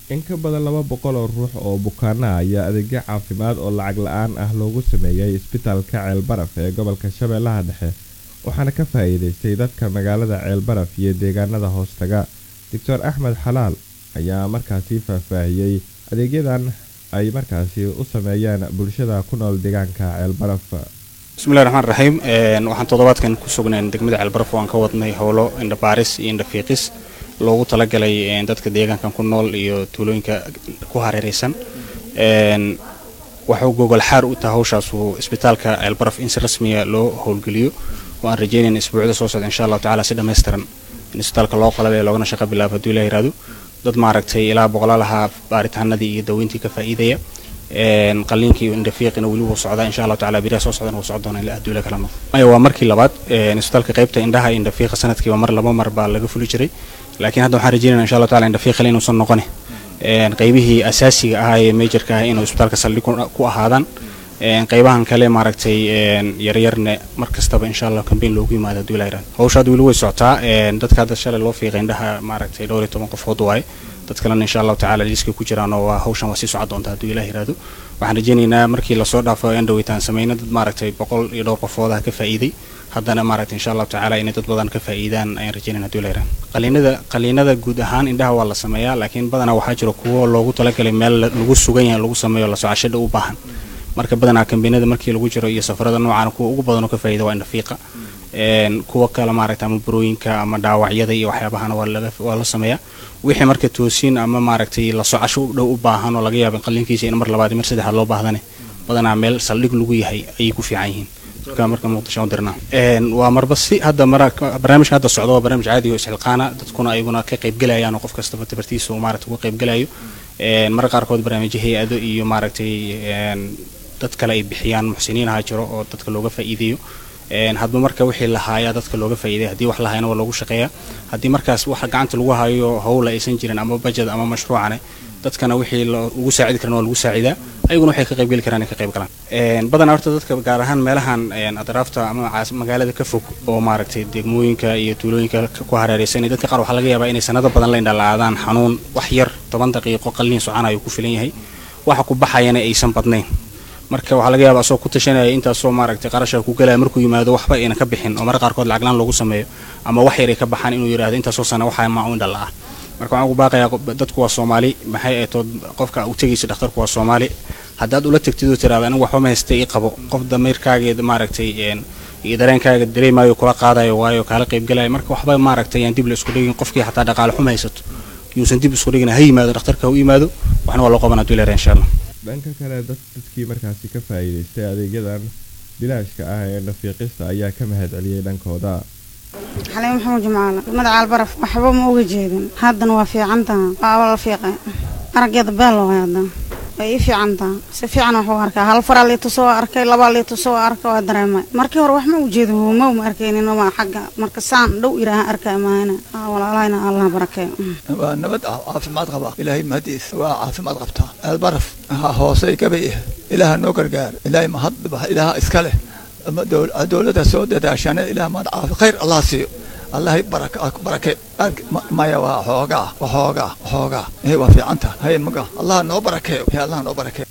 in ka badan laba boqol oo ruux oo bukaana ayaa adeegyo caafimaad oo lacag la-aan ah loogu sameeyey isbitaalka ceelbaraf ee gobolka shabeellaha dhexe waxaana ka faa-iideystay dadka magaalada ceelbaraf iyo deegaanada hoostaga doctor axmed xalaal ayaa markaasi faahfaahiyey adeegyadan ay markaasi u sameeyeen bulshada ku nool deegaanka ceelbaraf bismillahi raxmaan raxiim waxaan toddobaadkan ku sugnayn degmada ceelbaraf waan ka wadnay howlo indhabaaris iyo indhafiiqis loogu talagalay dadka deegaankan ku nool iyo tuulooyinka ku hareereysan waxuu gogol xaar u tahay hawshaasu isbitaalka ceelbaraf in si rasmiya loo howlgeliyo oo aan rajeynayna isbuucda soo socda insha allahu tacala si dhammaystiran in isbitaalka loo qalabay loogana shaqo bilaabo hadduu ilah yiraahdo dad maaragtay ilaa boqolaal ahaa baaritaanadii iyo daweyntii ka faa'iidaya qaliinkii indhafiiqina weli wuu socdaa insha allahu tacala biraha soo socdana wuu socon doona ilaa adduula kala noqdo maya waa markii labaad isbitaalka qaybta indhaha iyo indhafiiqa sanadkiiba mar laba mar baa laga fuli jiray laakiin hadda waxaan rajeynayna insha allahu tacala indhafiiqale inuusan noqone qaybihii asaasiga ahaa ee majorka ah inuu isbitaalka saldhig ku ahaadaan qaybahan kale maaragtay yaryarne mar kastaba insha allah kambeyn loogu yimaado hadduu ilaa yirahdo hawsha hadda weli way socotaa dadka hadda shalay loo fiiqay indhaha maaragtay dhowr iyo toban qofood waaye dad kalena insha allahu tacala liiskay ku jiraan oo waa hawshan waa sii socon doonta hadduu ilah yiraahdo waxaan rajeynaynaa markii lasoo dhaafo aan dhaweytaan sameyna dad maaragtay boqol iyo dhowr qofoodah ka faa'iiday haddana maaragtay insha allahu tacala inay dad badan ka faa'iidaan ayaan rajeynayna hadduu ilah yirahdo qaliinada qaliinada guud ahaan indhaha waa la sameeyaa laakiin badanaa waxaa jira kuwo loogu talagalay meel lagu sugan yahay lagu sameeyo la socashada u baahan marka badanaa kambeynada markii lagu jiro iyo safarada noocan kuwa ugu badanoo ka faa'iida waa indhafiiqa kuwa kale maaragtay ama burooyinka ama dhaawacyada iyo waxyaabahana waa la sameeyaa wixii marka toosiin ama maaragtay la socasho u dhow u baahan oo laga yaaba qaliinkiisa in mar labaad mar saddexaad loo baahdane badanaa meel saldhig lagu yahay ayay ku fiican yihiin marka muqdisho u dirnaa waa marba si hadda barnaamijka hadda socdo waa barnaamij caadi oo isxilqaana dadkuna ayaguna ka qaybgelayaan oo qof kastaba tabartiisa uu maaragtay uga qaybgelayo marka qaarkood barnaamijyo hay-ado iyo maaragtay dad kale ay bixiyaan muxsiniin ahaa jiro oo dadka looga faa'iideeyo hadba marka wixii la haayaa dadka looga faa'iiday haddii wax la hayana waa loogu shaqeeyaa haddii markaas waxa gacanta lagu hayo howla aysan jirin ama bajad ama mashruucane dadkana wixii ugu saacidi karan waa lagu saacidaa ayaguna waxay ka qaybgeli karaan inay ka qayb galaan badanaa horta dadka gaar ahaan meelahan adraafta ama magaalada ka fog oo maaragtay degmooyinka iyo tuulooyinka ku hareereysan dadka qaar waxaa laga yaabaa inay sanado badan la indhala'aadaan xanuun wax yar toban daqiiqo qalliin socana ayuu ku filan yahay waxa ku baxayana aysan badnayn marka waxaa laga yaaba asoo ku tashanaya intaasoo maaragtay qarasha ku galaya markuu yimaado waxba ayna ka bixin oo marka qaarkood lacaglaan loogu sameeyo ama wax yar ay ka baxaan inuu yidhahdo intaasoo sana waxaa maa u indhala ah marka waxaan ugu baaqayaa dadku waa soomaali maxay aytood qofka u tegaysa dhakhtarku waa soomaali haddaad ula tegtid oo tiraada anigu waxba ma haystay ii qabo qof damiirkaaga maaragtay iyo dareenkaaga dareemayo kula qaadayo waayo kaala qaybgalaya marka waxba maaragtay yaan dib la isku dhigin qofkii xataa dhaqaale xuma haysato yuusan dib isku dhigin ha yimaado dhakhtarka ha u yimaado waxna waa loo qaban hadduu ilaahay insha allah dhanka kale dad dadkii markaasi ka faa'iidaystay adeegyadan bilaashka ah ee nafiiqista ayaa ka mahad celiyey dhankooda xaliim maxamuud jimcaale degmada caalbaraf waxba ma uga jeedin haddana waa fiicantaha waa la fiiqay araggeeda beel waay haddana way ii fiicantaha si fiican wax u arkaa hal faraa liitusoo arkay labaa liitusoo arkay waa dareemay markii hore wax ma u jeedin huumow ma arkaynin waa xagga marka saan dhow iraaha arkay maahana walaalahayna allah barakeeyo waa nabad caafimaad qaba ilaahay mahadiis waa caafimaad qabtaa albaraf hoosey gabay ah ilaaha noo gargaar ilaahay mahad ilaaha iska leh dowladda soo dadaashana ilaah mahad caafi khayr allah siiyo allahay barake maya waa xoogaa waxoogaa waxoogaa waa fiicanta hay maga allah noo barakeeyo allah noo barakeeyo